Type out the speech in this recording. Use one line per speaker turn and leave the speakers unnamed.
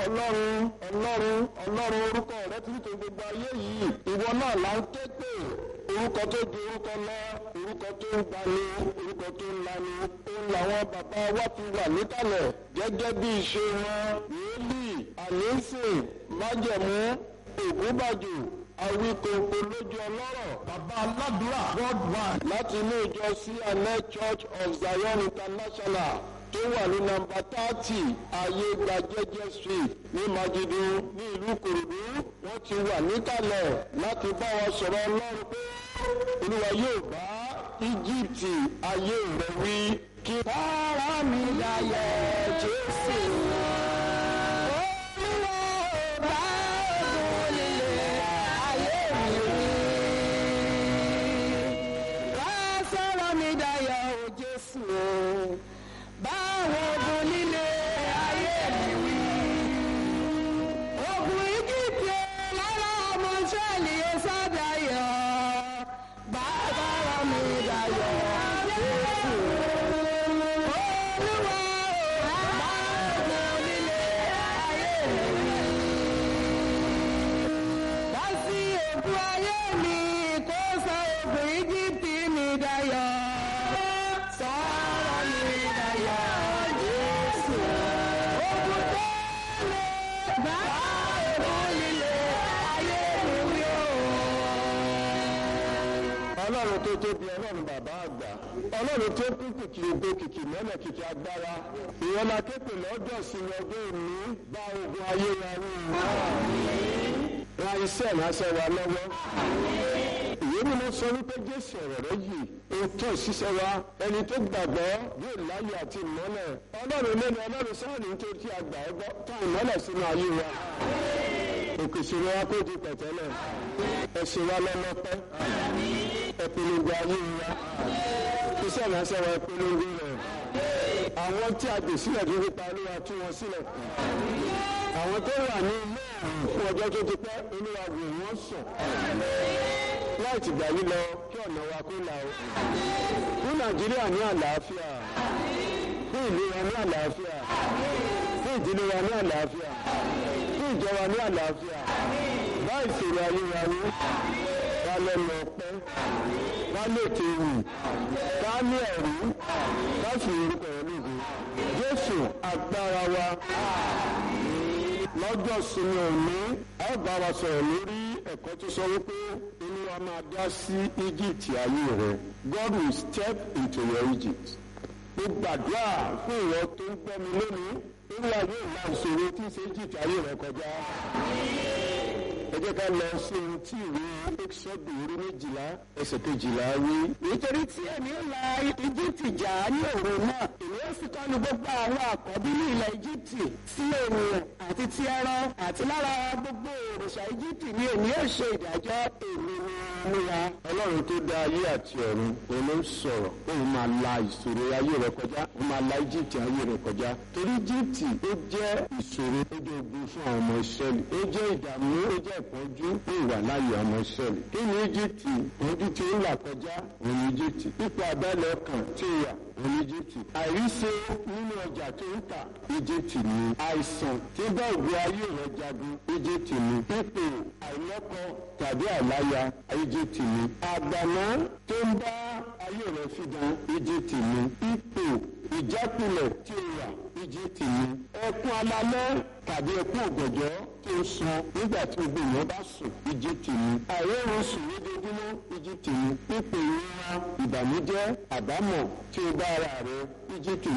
ọlọ́run ọlọ́run ọlọ́run orúkọ rẹ ti nítorí gbogbo ayé yìí ìwọ náà là ń ké pè orúkọ tó ju orúkọ lọ orúkọ tó ń gbani orúkọ tó ń lani òun làwọn bàbá wa ti wà níkàlẹ̀ gẹ́gẹ́ bí ìṣe wọn wòlíì àlẹ́sìn májẹ̀mú ògúnbàjò awíkòkò lójú ọlọ́rọ̀ bàbá aládùúrà worldwide láti inú ìjọ cna church of zion international tó wà ní nọ́mbà thirty ayégbà jẹjẹ street ní majidu ní ìlú kòròdú wọ́n ti wà níkàlẹ̀ láti bá wa sọ̀rọ̀ ọlọ́run pé olúwa yóò bá íjíbítì ayé rẹ wí kí.
Bára mi dayọ̀ Jésù. Olúwa ò bá ògùn líle ayé mi wí. Wá sọ̀rọ̀ mi dayọ̀ o Jésù o. Báwo ògùn líle ayé mi wí. Ògùn Íjíbítì lára ọmọ Ísírẹ́lì ó sádayọ̀. Bàbá mi dayọ̀ Jésù
ọlọ́run tó tóbi ọlọ́run bàbá àgbà ọlọ́run tó kú kìkì ògo kìkì mọ́lẹ̀ kìkì agbára ìwọ́n la képe lọ́jọ́ ìsinmi ọdún òní bá ogun ayé wa rú ra iṣẹ́ ìránṣẹ́ wa lọ́wọ́ ìwé mímọ́ sọ wípé jésù ọ̀rọ̀ rẹ yìí ohun tó ṣiṣẹ́ wa ẹni tó gbàgbọ́ yóò láyé àti ìmọ́lẹ̀ ọlọ́run lẹ́nu ọlọ́run sáàni nítorí tí a gbà ọ́ gbọ́ tó ìmọ́lẹ̀ sínú ayé wa òkè ìṣòro wa kó di pẹ̀tẹ́lẹ̀ ẹ̀sìn wa lọ́lọ́pẹ́ ẹ̀pẹ̀lẹ̀gbẹ̀ ayé wa iṣẹ́ ìránṣẹ́ wa ẹ̀pẹ̀lẹ̀gbẹ̀ rẹ̀ àwọn tí a gbè sílẹ̀ tó fi pa olúwa tú wọn sílẹ̀ àwọn tó wà ní ilé fún ọjọ́ tó ti pẹ́ olúwa wò wọ́n sùn láì tìgbà yìí lọ kí ọ̀nà wa kó là ó fún nàìjíríà ní àlàáfíà fún ìlú wa ní àlàáfíà fún ìdílé wa ní àlàáfíà fún ìjọ wa ní àlàáfíà bá ìṣòro ayé wa wí ká lẹ́nu ọpẹ́ ká lè kéwì ká ní ẹ̀rí ká sì orúkọ rẹ̀ lóde jésù agbára wa lọ́jọ́ sinmi òní ẹ bá wa sọ̀rọ̀ lórí ẹ̀kọ́ tó sọ wípé olúwa máa dá sí egypt ayé rẹ god will step into your egypt mo gbàdúrà fún ìwọ tó ń gbọ́ mi lónìí olúwa yóò la ìṣòro tí ń ṣe egypt ayé rẹ kọjá ẹ jẹ́ ká lọ sí ohun tí ìwé exodus orí méjìlá ẹsẹ̀ kejìlá wí.
nítorí tí èmi ń la egypt jà ní òru náà èmi ó sì kọ́nu gbogbo àwọn àkọ́bí ní ilẹ̀ egypt sí ènìyàn àti ti ẹran àti lára gbogbo òrìṣà egypt ni èmi ó ṣe ìdájọ́ èmi ni olúwa.
ọlọ́run tó dá ayé àti ọ̀run òun ló ń sọ̀rọ̀ òun máa la ìṣòro ayé rẹ kọjá òun máa la egypt ayé rẹ kọjá torí egypt ó jẹ́ ìṣòro ó jẹ́ ogun fún àwọn ọmọ ìṣẹ́lẹ̀ ó jẹ́ ìdààmú ó jẹ́ ìpọ́njú ó wà láyé ọmọ ìṣẹ́lẹ̀ kí ni egypt ìpọ́njú tí ó ń là kọjá òun ni egypt ipò àbálẹ̀ ọkàn tí ó wà òun ni egypt àìríṣe nínú ọjà tó ń tà egypt ni àìsàn tí bá ògbó ayé rẹ jagun egypt ni ipò àìlọ́kọ tàbí àìláya egypt ni àgbàná tó ń bá ayé rẹ fìdán egypt ni ipò ìjákulẹ̀ tí ó wà egypt ni ẹkún alalẹ́ tàbí ẹkún ògbọ̀jọ́ tó ń sun nígbà tí gbogbo èèyàn bá sùn egypt ni àìrórun sùn lójoojúmọ́ egypt ni ipò ìrora ìbànújẹ́ àbámọ̀ tí ó bá ara rẹ egypt